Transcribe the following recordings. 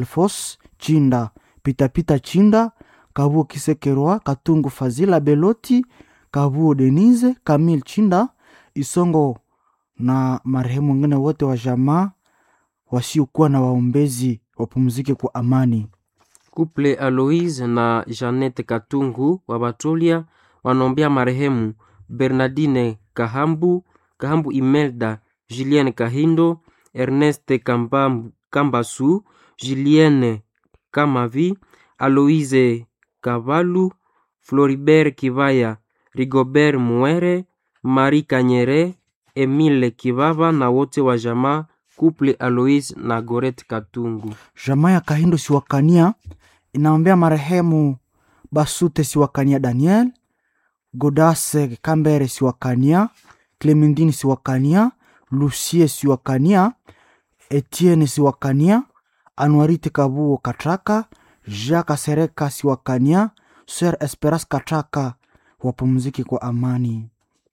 Alfos Chinda, Pitapita Chinda, Kabuo Kisekerwa, Katungu Fazila Beloti, Kabuo Denise, Kamil Chinda, Isongo na marehemu wengine wote wa jamaa wasiokuwa na waombezi wapumzike kwa amani. Couple Aloise na Jeannette Katungu wa Batolia wanaombea marehemu Bernardine Kahambu, Kahambu Imelda, Julienne Kahindo, Ernest Kambam- Kambasu, Julienne Kamavi, Aloise Kavalu, Floribert Kivaya, Rigobert Muere, Marie Kanyere, Emile Kivava na wote wa jamaa Couple Aloise na Goret Katungu. Jamaa ya Kahindo Siwakania inaombea marehemu Basute Siwakania Daniel, Godase Kambere Siwakania, Clementine Siwakania, Lucie Siwakania, Etienne Siwakania, Anuarite Kabuo Katraka, Jacques Sereka Siwakania, Sir Esperas Katraka wapumzike kwa amani.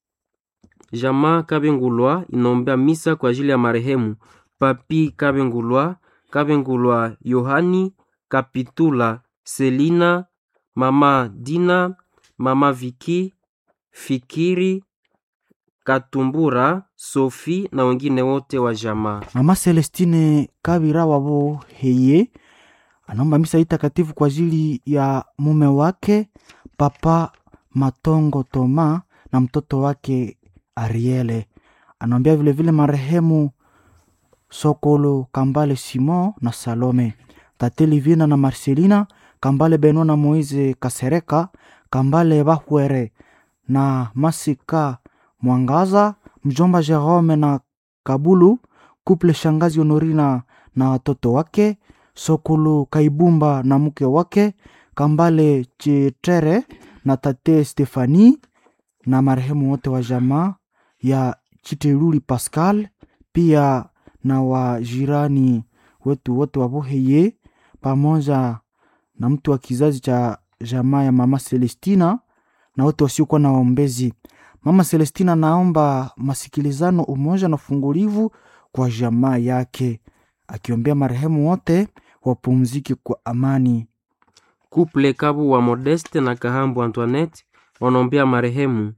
Jamaa Kabengulwa inaombea misa kwa ajili ya marehemu Papi Kabengulwa, Kabengulwa Yohani, Kapitula Selina, Mama Dina, Mama Viki, Fikiri, Katumbura, Sofi na wengine wote wa jamaa. Mama Celestine Kabira wabo heye anaomba misa hii takatifu kwa ajili ya mume wake Papa Matongo Toma na mtoto wake Ariele. Anaombea vilevile marehemu Sokolo Kambale Simon na Salome, Tate Livina na Marcelina Kambale Beno na Moise Kasereka Kambale Bahwere na Masika Mwangaza, mjomba Jerome na Kabulu, kuple shangazi Honorina na watoto wake, Sokulu Kaibumba na mke wake, Kambale Chitere na tate Stefani na marehemu wote wa jamaa ya Chiteruli Pascal, pia na wajirani wetu wote wa Boheye pamoja na mtu wa kizazi cha jamaa ya mama Celestina na wote wasiokuwa na waombezi. Mama Celestina naomba masikilizano, umoja na ufungulivu kwa jamaa yake, akiombea marehemu wote wapumzike kwa amani. Couple Kabu wa Modeste na Kahambu Antoinette wanaombea marehemu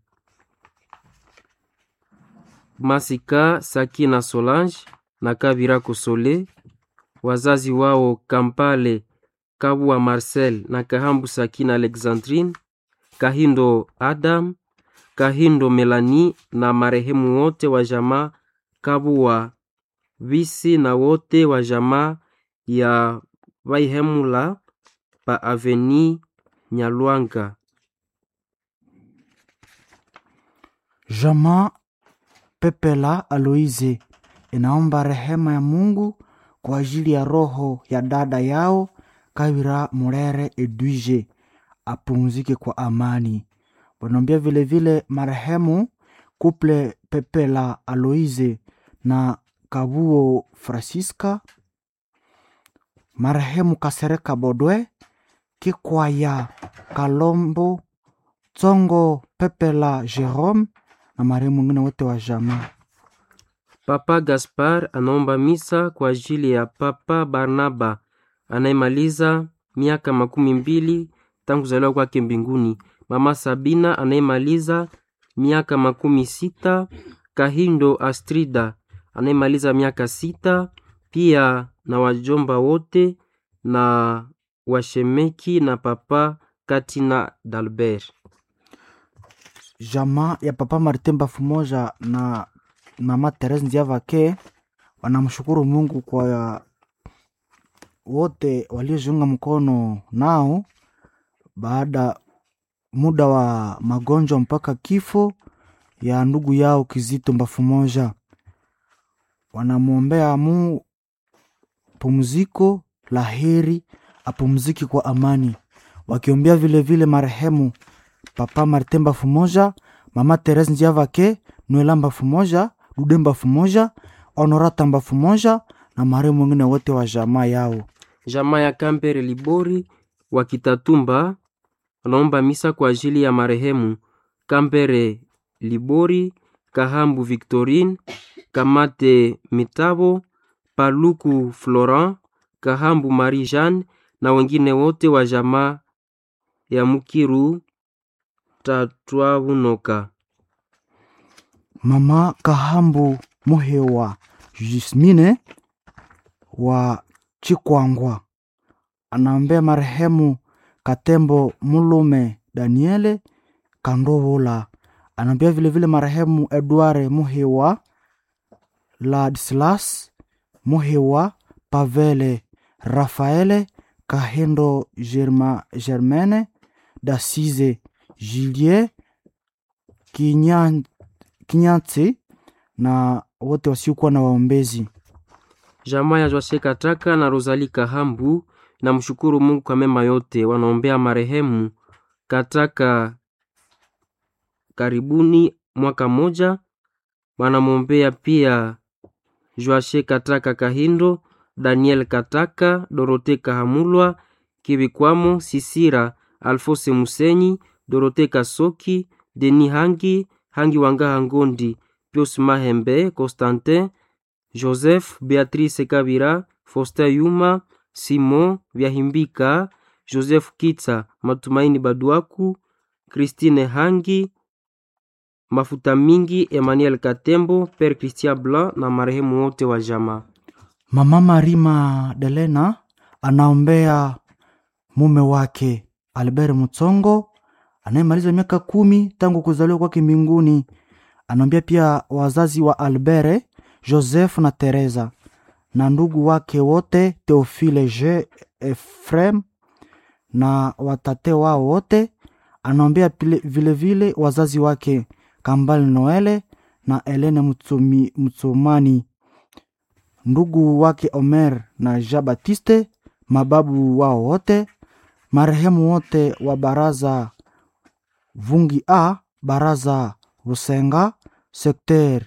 Masika Saki na Solange na Kabira Kosole, wazazi wao Kampale Kabu wa Marcel na Kahambu Saki na Alexandrine, Kahindo Adam, Kahindo Melanie na marehemu wote wa jamaa Kabu wa Visi na wote wa jamaa ya Vaihemula pa Aveni Nyalwanga. Jamaa Pepela Aloise inaomba rehema ya Mungu kwa ajili ya roho ya dada yao Kabira Murere Edwige apumzike kwa amani. Wanaombea vilevile marehemu kuple Pepela Aloise na Kabuo Francisca, marehemu Kasereka Bodwe, Kikwaya Kalombo, Tsongo Pepela Jerome na marehemu wengine wote wa jamaa. Papa Gaspar anaomba misa kwa ajili ya Papa Barnaba anayemaliza miaka makumi mbili tangu kuzaliwa kwake mbinguni, Mama Sabina anayemaliza miaka makumi sita, Kahindo Astrida anayemaliza miaka sita, pia na wajomba wote na washemeki na Papa Katina Dalbert. Jamaa ya Papa Martin Bafumoja na Mama Therese Ndiavake wanamshukuru Mungu kwa wote waliojiunga mkono nao baada muda wa magonjwa mpaka kifo ya ndugu yao Kizito Mbafumoja. Wanamwombea mu pumziko la heri, apumzike kwa amani, wakiombea vilevile marehemu Papa Martin Bafumoja, Mama Therese Ndiavake, Noela Mbafumoja, Dude Mbafumoja, Honorata Mbafumoja na marehemu wengine wote wa jamaa yao. Jamaa ya Kampere Libori wa Kitatumba wanaomba misa kwa ajili ya marehemu Kampere Libori, Kahambu Victorine, Kamate Mitabo, Paluku Florent, Kahambu Marie Jeanne na wengine wote wa jamaa ya Mukiru Tatwabunoka. Mama Kahambu Muhewa Jismine wa Chikwangwa anaombea marehemu Katembo Mulume Daniele Kandovola. Anaombea vilevile marehemu Edward Muhewa Ladislas Muhewa Pavele Rafaele Kahendo Germa, Germaine Dasize Julie Kinyan, Kinyatsi na wote wasiokuwa na waombezi. Jamaa ya Joashe Kataka na Rosali Kahambu na mshukuru Mungu kwa mema yote. Wanaombea marehemu Kataka karibuni mwaka moja. Wanamwombea pia Joashe Kataka Kahindo, Daniel Kataka, Dorote Kahamulwa, Kibikwamo, Sisira, Alfose Musenyi, Dorote Kasoki, Deni Hangi, Hangi Wangaha Ngondi, Pius Mahembe, Constantin, Joseph, Beatrice Kabira, Foster Yuma, Simon Vyahimbika, Joseph Kitsa, Matumaini Baduaku, Christine Hangi, Mafuta Mingi, Emmanuel Katembo, Père Christian Blanc na marehemu wote wa jamaa. Mama Marima Delena anaombea mume wake Albert Mutsongo anayemaliza miaka kumi tangu kuzaliwa kwake mbinguni. Anaombea pia wazazi wa Albert, Joseph na Teresa na ndugu wake wote Theophile J Efrem na watate wao wote. Anaombea pile- vilevile wazazi wake Kambale Noele na Elene Mutsumi, Mutsumani ndugu wake Omer na Jean Baptiste, mababu wao wote, marehemu wote wa baraza Vungi A, baraza Busenga, sekter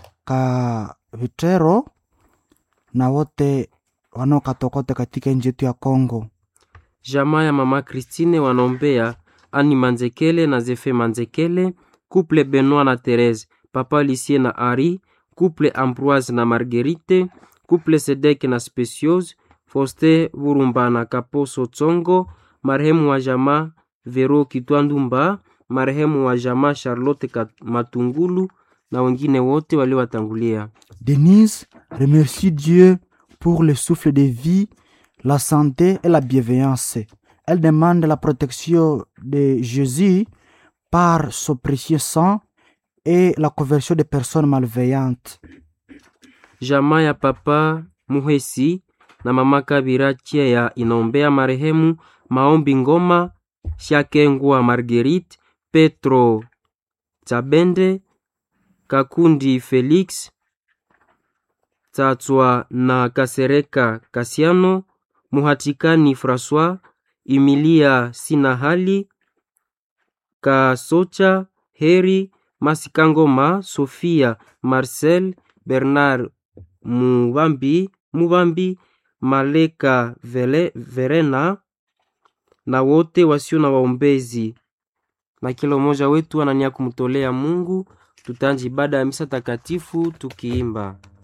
Kavitero na wote wanaokatokote katika nchi yetu ya Kongo. Jamaa ya mama Christine wanaombea Ani Manzekele na Zefe Manzekele, couple Benoit na Therese, papa Lisie na Ari, couple Ambroise na Marguerite, couple Sedek na Speciose, Foste Burumba na Kaposo Tsongo, marehemu wa jamaa Vero Kitwandumba, marehemu wa jamaa Charlotte Kat- Matungulu na wengine wote waliowatangulia. Denise remercie Dieu pour le souffle de vie, la santé et la bienveillance. Elle demande la protection de Jésus par son précieux sang et la conversion des personnes malveillantes. Jamaa ya papa Muhesi na mama Kabira Chea inaombea marehemu Maombi Ngoma, Shakengwa Marguerite, Petro Tabende, Kakundi Felix, Tatswa na Kasereka Kasiano, Muhatikani Francois, Emilia Sinahali, Kasocha Heri, Masikangoma, Sofia Marcel, Bernard Mubambi, Mubambi Maleka Vele, Verena na wote wasio na waombezi, na kila mmoja wetu anania kumtolea Mungu. Tutaanza ibada ya misa takatifu tukiimba